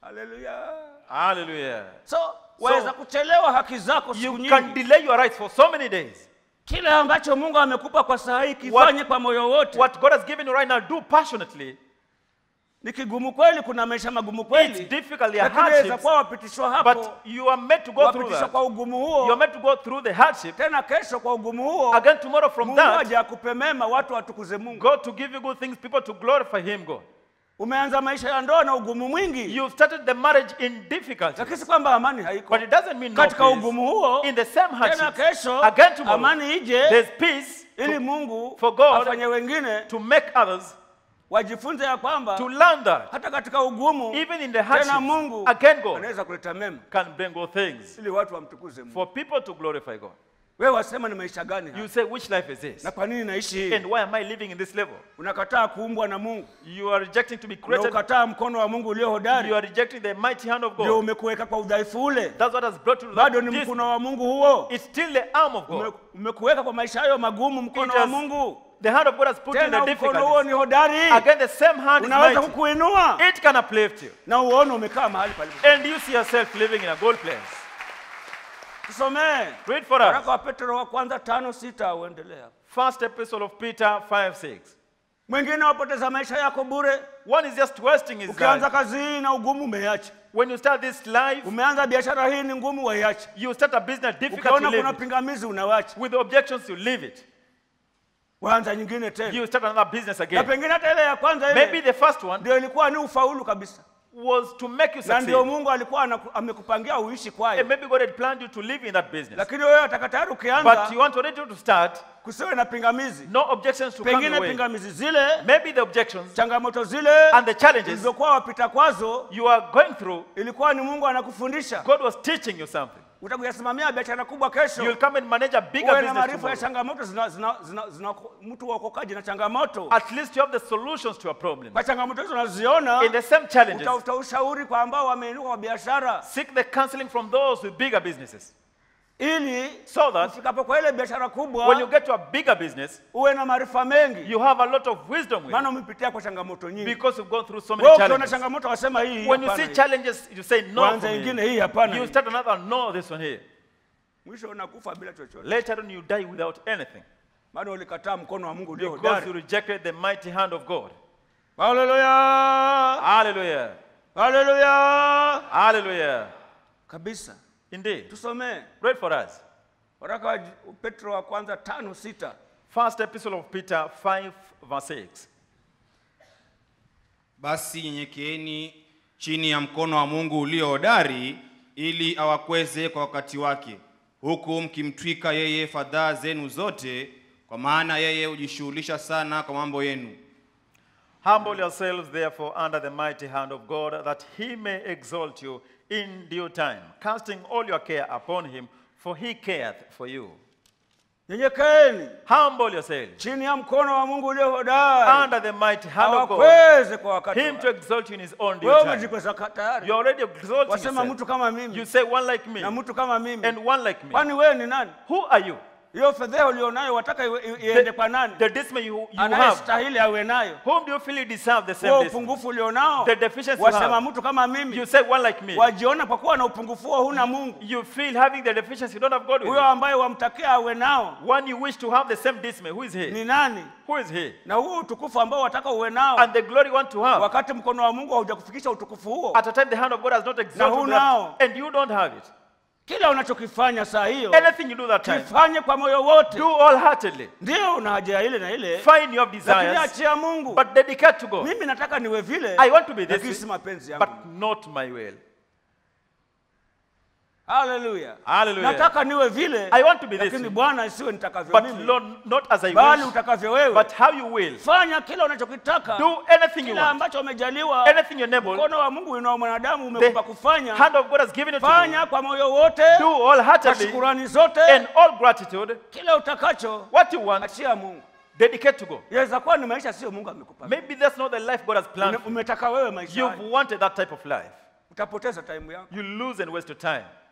haleluya Hallelujah. so waweza kuchelewa haki zako siku You nyingi can delay your rights for so many days. kile ambacho mungu amekupa kwa saa hii kifanye kwa moyo wote What God has given you right now, do passionately. ni kigumu kweli kuna maisha magumu It's kweli difficult, there are lakini waweza hardships, kuwa wapitishwa hapo but you are meant to go through wapitishwa that. kwa ugumu You are huo meant to go through the hardship. tena kesho kwa ugumu huo Again, tomorrow from mungu that, aje akupe mema watu watukuze mungu God to give you good things, people to glorify Him, God. umeanza maisha ya ndoa na ugumu mwingi You started the marriage in difficulty, lakini si kwamba amani haiko but it doesn't mean no katika peace. ugumu huo In the same tena hardship, kesho again tomorrow, amani ije there's peace ili mungu for God afanye wengine to make others wajifunze ya kwamba to learn that. hata katika ugumu Even in the tena hardship, mungu again God anaweza kuleta mema can bring good things ili watu wamtukuze mungu for people to glorify God. wewe wasema ni maisha gani haya? You say, which life is this? na kwa nini naishi hii And why am I living in this level? unakataa kuumbwa na mungu You are rejecting to be na created. ukataa mkono wa mungu ulio You hodari are rejecting the mighty hand of ndio God. umekuweka kwa udhaifu ule That's what has brought you to bado ni this. mkono wa mungu huo It's still the arm of Ume- God. umekuweka kwa maisha hayo magumu mkono It wa has- mungu The hand of God has put you in tena the mkono huo difficulties. ni hodari Again, the same hand is unaweza mighty. kukuinua It can uplift you. na uone umekaa mahali palipo And you see yourself living in a good place. tusomee Read for waraka us. wa petro wa kwanza tano sita uendelea First epistle of Peter 5 6. mwingine wapoteza maisha yako bure One is just wasting his ukianza life. kazi hii na ugumu umeiacha When you start this life, umeanza biashara hii ni ngumu waiache you start a business difficult to ukiona live kuna it. pingamizi unawacha With objections, you leave it. waanza nyingine tena You start another business na again. pengine hata ile ya kwanza Maybe ile the first one ndio ilikuwa ni ufaulu kabisa was to make you na ndio succeed. mungu alikuwa anaku- amekupangia uishi And kwayo maybe God had planned you to live in that business. lakini wewe ataka tayari But ukianza you want already to start, kusiwe na pingamizi no objections to come pengine your way. pingamizi zile Maybe the objections changamoto zile and the challenges zilizokuwa wapita kwazo you are going through, ilikuwa ni mungu anakufundisha God was teaching you something. utakuyasimamia biashara kubwa You'll kesho come and manage a bigger uwe na business maarifa ya tomorrow. changamoto zina, zina, zina, zina, mtu waokokaji na changamoto At least you have the solutions to your problem. kwa changamoto hizo unaziona In the same challenges, utafuta ushauri kwa ambao wameinuka kwa biashara seek the counseling from those with bigger businesses. ili So that ufikapo kwa ile biashara when you kubwa get to a bigger business, uwe na maarifa mengi you have a lot of wisdom with maana it umepitia kwa changamoto nyingi because you've gone through so many wewe ukiona challenges. changamoto wasema hii When you hapana see hii. challenges, you say no. Kwanza for ingine me. hii hapana You hii. start another no, this one here. mwisho unakufa bila chochote Later on, you die without anything maana ulikataa mkono wa mungu ulio because you hodari rejected the mighty hand of God. haleluya Hallelujah. haleluya Hallelujah. kabisa Indeed. tusomee Read for us. waraka wa petro wa kwanza tano sita First epistle of Peter 5, verse 6. Basi nyenyekeeni chini ya mkono wa Mungu ulio hodari, ili awakweze kwa wakati wake, huku mkimtwika yeye fadhaa zenu zote, kwa maana yeye hujishughulisha sana kwa mambo yenu. Humble yourselves, therefore, under the mighty hand of God, that he may exalt you in due time, casting all your care upon him, for he careth for you. nyenyekeeni Humble yourselves chini ya mkono wa mungu ulio hodari under the mighty hand of God, awakweze kwa wakati him to wake. exalt you in his own due wewe time. umejikweza ka- tayari You're already exalting wasema yourself. mtu kama You mimi say one like me na mtu kama mimi and one like me. kwani wewe ni nani Who are you? hiyo fedheha ulionayo wataka iwe- i- iende kwa nani The dismay you, you have. anayestahili awe nayo Whom do you feel you deserve the huo same dismay? upungufu ulionao The deficiency you wasema have. mtu kama You mimi say one like me. wajiona kwa kuwa na upungufu huo huna mungu You feel having the deficiency, you don't have God with huyo you. ambaye wamtakia awe nao One you wish to have the same dismay. Who is he? ni nani Who is he? na huo utukufu ambao wataka uwe nao And the glory you want to have. wakati mkono wa mungu haujakufikisha utukufu huo At a time the hand of God has not exalted who that, now? and you don't have it. kila unachokifanya saa hiyo Anything you do that time, kifanye kwa moyo wote do wholeheartedly. ndio una haja ya ile na ile Fine, you have lakini desires, achia mungu but dedicate to God. mimi nataka niwe vile I want to be lakini this, si mapenzi but yangu not my will. haleluya Hallelujah. nataka niwe vile I want to be this, lakini bwana isiwe nitakavyo but mimi Lord, not as I bali wish, utakavyo wewe but how you will. fanya kila unachokitaka Do anything you kila want, ambacho umejaliwa anything you're able. mkono wa mungu inao mwanadamu The umekupa kufanya hand of God has given it to you. fanya kwa moyo wote Do kwa wholeheartedly shukurani zote and all gratitude. kila utakacho What you want, achia mungu dedicate to God. yaweza kuwa ni maisha sio mungu amekupa Maybe that's not the life God has planned. Ume- for you. umetaka wewe maisha You've hayo. wanted that type of life. utapoteza time yako You lose and waste your time.